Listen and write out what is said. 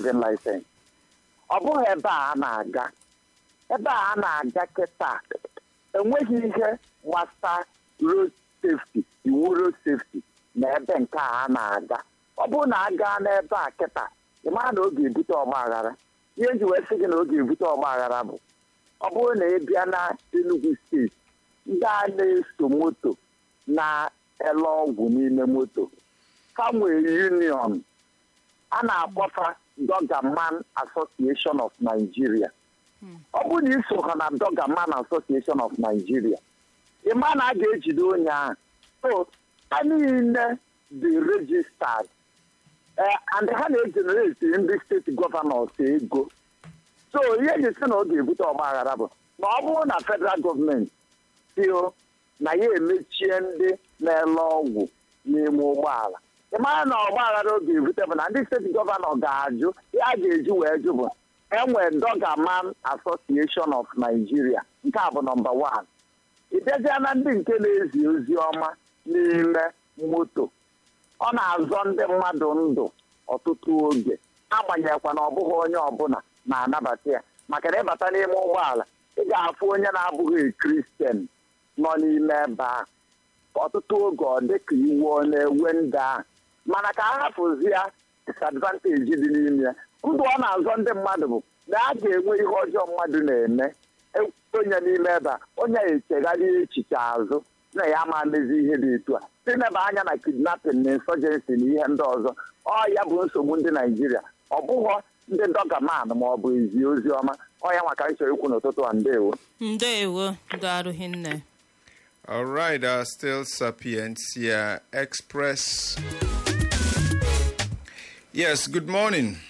driving license ọ bụghị ebe a a na-aga ebe a a na-aga kịta enweghị ihe gbasa road safety iwu road safety na ebe nke a a na-aga ọ bụrụ na a gaa n'ebe a kịta ị mara na ọ ga-ebute ọgbaghara ihe nji wee sị gị na ọ ga-ebute ọgbaghara bụ ọ bụrụ na ị bịa na Enugu steeti ndị a na-eso moto na-ele ọgwụ n'ime moto ha nwere union a na-akpọta Dogaman Association of Nigeria ọ bụrụ na iso ha na Dogaman Association of Nigeria ị ma na a ga-ejide onye ahụ so ha niile dị registered and ha na-ejenereti ndị steeti gọvanọs ego so ihe ji sị na ọ ga-ebute ọgbaghara bụ na ọ bụrụ na federal gọọmenti tio na ya emechie ndị na-ele ọgwụ n'ime ụgbọala ị mara na ọgbaghara ọ ga-ebute bụ na ndị steeti gọvanọ ga-ajụ ya ga-eji wee jụ bụ enwe Dogaman Association of Nigeria nke a bụ nọmba wan ị bịazịa na ndị nke na-ezi ozi ọma n'ime moto ọ na-azọ ndị mmadụ ndụ ọtụtụ oge agbanyeghịkwa na ọ bụghị onye ọbụla na-anabata ya maka na ịbata n'ime ụgbọala ị ga-afụ onye na-abụghị kristian nọ n'ime ebe ahụ ọtụtụ oge ọ dị ka iwu ọ na-ewe ndị ahụ mana ka a hapụzi ya disadvanteji dị n'ime ya ndụ ọ na-azọ ndị mmadụ bụ na a ga-enwe ihe ọjọọ mmadụ na-eme onye n'ime ebe a onye echegharị echiche azụ na ya ma mezi ihe dị etu a tineba anya na kidnapping na insurgency na ihe ndị ọzọ ọ ya bụ nsogbu ndị naijiria ọ bụghọ ndị Dogaman ma ọ bụ izi ozi ọma ọ ya maka ịchọrọ ikwu n'ụtụtụ a ndewo ndewo daalụ hinne All right, uh, still Sapientia Express. Yes, good morning.